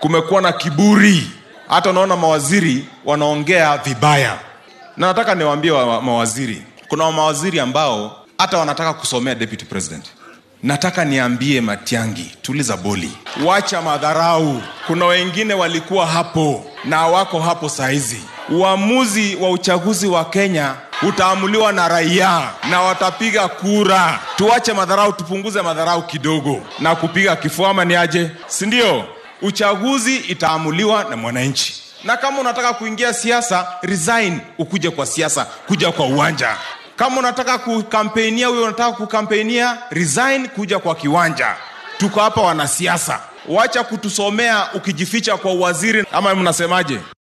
kumekuwa na kiburi hata unaona mawaziri wanaongea vibaya na nataka niwaambie wa, wa, mawaziri kuna mawaziri ambao hata wanataka kusomea deputy president nataka niambie matiangi tuliza boli wacha madharau kuna wengine walikuwa hapo na wako hapo sahizi uamuzi wa uchaguzi wa kenya utaamuliwa na raia na watapiga kura tuache madharau tupunguze madharau kidogo na kupiga kifuama ni aje sindio uchaguzi itaamuliwa na mwananchi na kama unataka kuingia siasa resign ukuje kwa siasa kuja kwa uwanja kama unataka kukampenia huyo unataka kukampenia resign kuja kwa kiwanja tuko hapa wanasiasa wacha kutusomea ukijificha kwa uwaziri ama mnasemaje